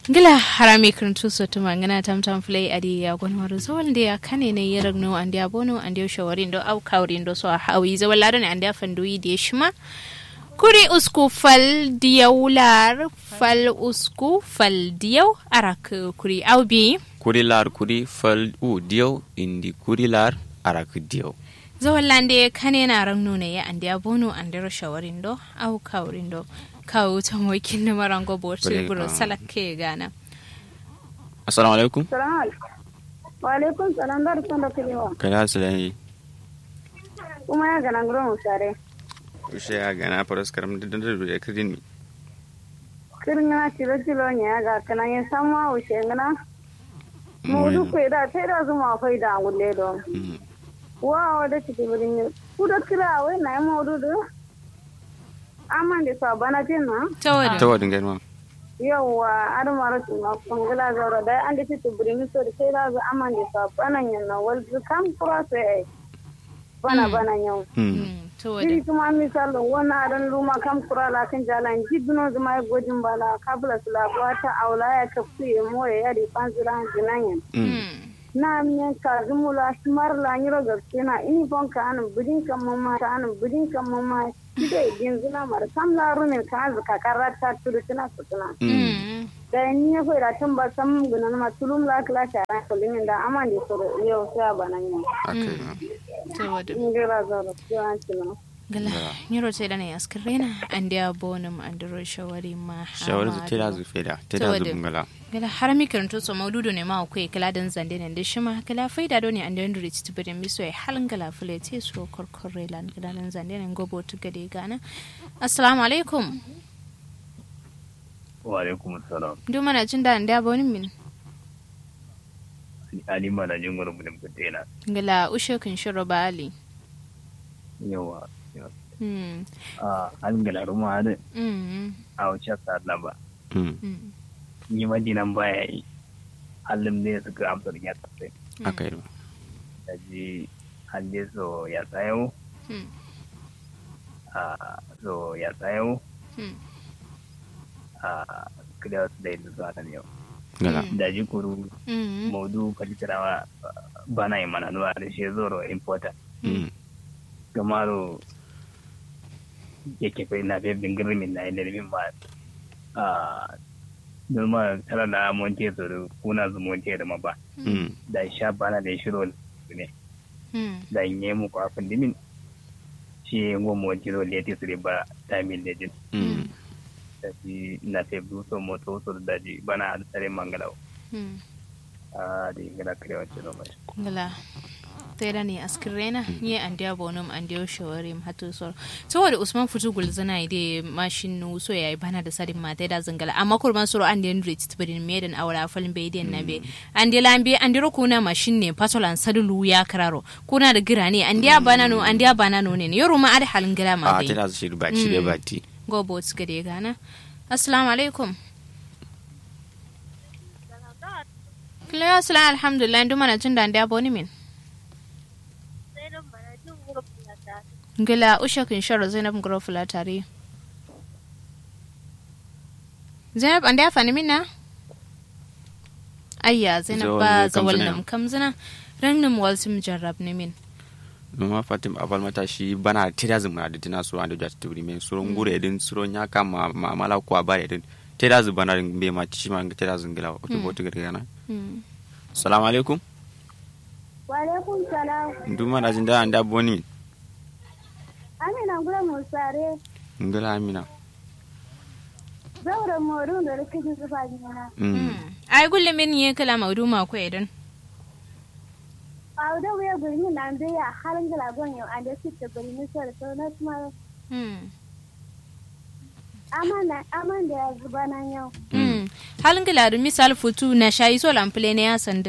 gila harami kirntu sotu mangana tam tam play adi ya gon waru zawal de ya kane ne yerag no andi abono andi shawarin do au kawrin do so hawi zawal lado ne andi fanduyi de shima kuri usku fal diyaular fal usku fal diyau arak kuri au bi kuri lar kuri fal u diyo indi kuri lar arak diyo zawal lande kane na rang nuna ya andi abono andi shawarin do au kawrin do kawo ta mokin na marango bote Bale, buro ah. salake gana assalamu alaikum Salamu alaikum. Wa alaikum salam da rufin da kulewa. kana salani Kuma ya gana gurin musare. ushe ya gana faras karam da da da kidin mi Kirin yana tilo tilo ne ya ga kana yin sama wuce gana. Mu duk kai da tai da zuma fai da gulle do. Mm. Wa wa da ciki burin yi. Ku da kira wai na yi maududu. Amman da sa bana jin na. ta ta wada wadin gani ma Yawwa an mara su ma kungula zaura da an da ciki burin yi so da sai da zu amman da sa bana yin na wal zu kam kura sai bana bana yau. Mm. ta wada Iri kuma misali wani adan luma kam kura la kan jalan jibino zuma ya gojin bala kabla su labuwa ta aula ya kafu ya more ya di panzira jinanyan. Mm. Na miyan ka zumula shimar la nyiro gaske na ini fon ka anan budin kan mama ka anan budin kan mama kida idin zuna mar kam la rumin ka azu ka karata tulu tuna sutuna. Mm. Da ni ya fara tun ba sam gunan ma tulum la kala shara kulimin da aman di soro yau sai banan yau. akai ma ta wada Ngira zara sai an tuna. gala nyiro te dana ya skirena andi abonum andiro shawari ma shawar zu tela zu feda tela zu bungala gala harami kiranto so maududu ne ma akwai kala dan zande ne da shima kala faida do ne andi andiro ti tibire miso ya halin gala fule te so korkorre lan kala dan zande ne gobo tu gade gana assalamu alaikum wa alaikum salam ndu mana jin da andi abonin min ali mana jin gurin mun kutena gala ushe kin shiro ba ali yawa yawa. mm a an gala ruma da mm a wace sa na ba Mm. mm ni madinan baya yi halin ne suka amsa da ya tsaye akai ma da ji halle so ya tsayo mm a so ya tsayo mm a kida su da yadda zuwa nan yau gala da ji kuru mm maudu kalitarawa bana yi mana nuwa da shi zoro important Mm. gamaro yake kai na fiye bingirin min na yi lalmin ba a noma tara da monte su da kuna zu monte da ma ba Mm. da sha bana da shiro ne mm da yi mu kwafin dimin shi yi ngo monte ro leti su da ba ta min da jin Mm. da shi na fiye duso moto su da daji bana da tsare mangalau mm a da yi gana kare wancan noma shi ngala tera ne askirena nye andia bonum andia shawarim hatu sor saboda usman futu gulzana ide mashin nu so yayi bana da sadin mata da zangala amma kurban soro ande ndri tibrin meden awra falin be den nabe ande lambe ande ro kuna mashin ne patolan sadulu ya kararo kuna da gira ne andia bana no andia bana no ne yoro ma ada halin gira ma a dai tela zu shi ba shi da bati go bot gade gana assalamu alaikum Kila assalamu alhamdulillah ndu mana tunda andia boni min Ngila usha kin sharo Zainab ngoro fula tare. Zainab an da fani minna? Ayya Zainab Zawal ba ne kam zawal zina. nam kam zina. Rang nam wal sim jarrab ne min. noma fatim abal mata shi bana tela zu muna da tina so ando jati tibri men suro ngure din suro nyaka ma ma mala ko abare din tela zu bana din be ma ci ma tela zu ngila to botu gana Hmm. assalamu alaikum Wa alaikum salam. ndu mana jin da anda boni Amina gura musare. ngala amina Zaura moru da rikici zuba jina. mm Hmm. Ai gulle min ye kala maudu ma ko idan. A da wuya gurmi na da ya halin gala gon yau an da su ta gurmi so da so na kuma Hmm. amana aman da ya zuba nan yau. Hmm. Halin gila da misal futu na shayi so lample ne ya sandu.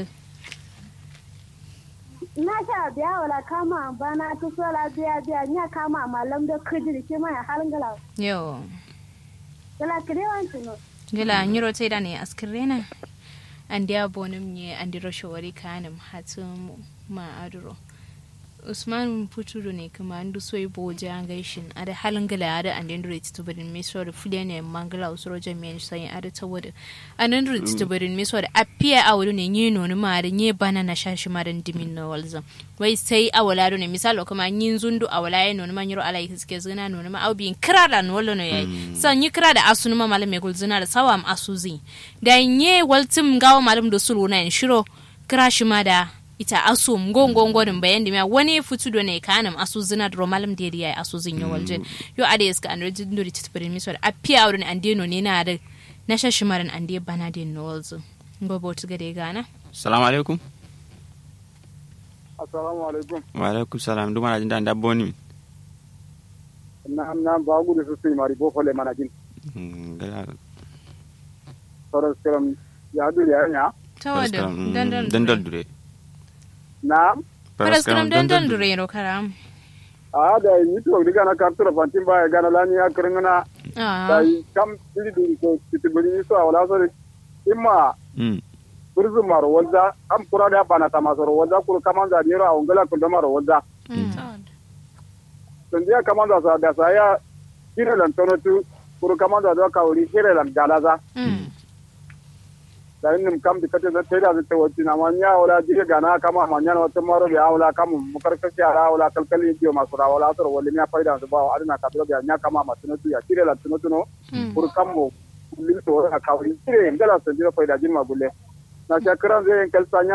Na sha biya wala kama bana ta so la biya biya nya kama malam da kujiri ke mai halin gala. Yo. Gala kirewan tuno. Gila nyiro tai da ne askirena. An dia bonum nye an diro shawari kanim hatum ma aduro. usman puturu ne kuma an duso yi boje an gaishin a da halin gala a da an den dure titu birin me so da fule ne mangala usuro jami'an sai a da tawo da an den dure titu birin me so da apiya a wuri ne yi nonu ma da yi bana na shashi ma da dimin na walzan wai sai a wala do ne misalo kuma yin zundu a wala ya nonu ma yiro ala yi suke zina nonu ma au bin kira da no wallo ne yayi san yi kira da asunu ma malam me gulzina da sawam asuzi da yi waltim gawo malam da sulu na shiro kira shi ma da ita asu ngongongorin bayan da wani fitu do ne kanam asu zina da romalam da ya asu zin yo walje yo ade iska an rejin do titbirin mi so da apia wurin ande no ne na da na shashimarin ande bana da no walzo ngobo tuga de gana salamu alaikum assalamu alaikum wa alaikum salam duma na jinda ndabbo ni na na ba gudu su sai mari bo fole mana jin gala soro seram ya du ya nya tawada dandan dandal dure na paraskram dandan dure ro karam a da yi to diga na kartura fantin ba ya gana lani ya kirngana da ah yi kam diri diri ko titibiri so awala so imma mm burzu maro wanda am kura da bana ta masoro wanda kuru kamanda niro a ungala kun da maro wanda sandiya kamanda sa da sa ya hire lan tono tu kuru kamanda da ka wuri hire lan galaza da nim kam di kate da tera da te wati na manya wala dire gana kama manya na wata maro bi awla kam mukar ka ya wala kalkali biyo masura wala soro wala mi faida da ba adina ka da nya kama matuno tu ya hire lan tono tuno kuru kammo lin to ka wuri hire ngala sandiya faida jin magulle na shakaran zai kalsanya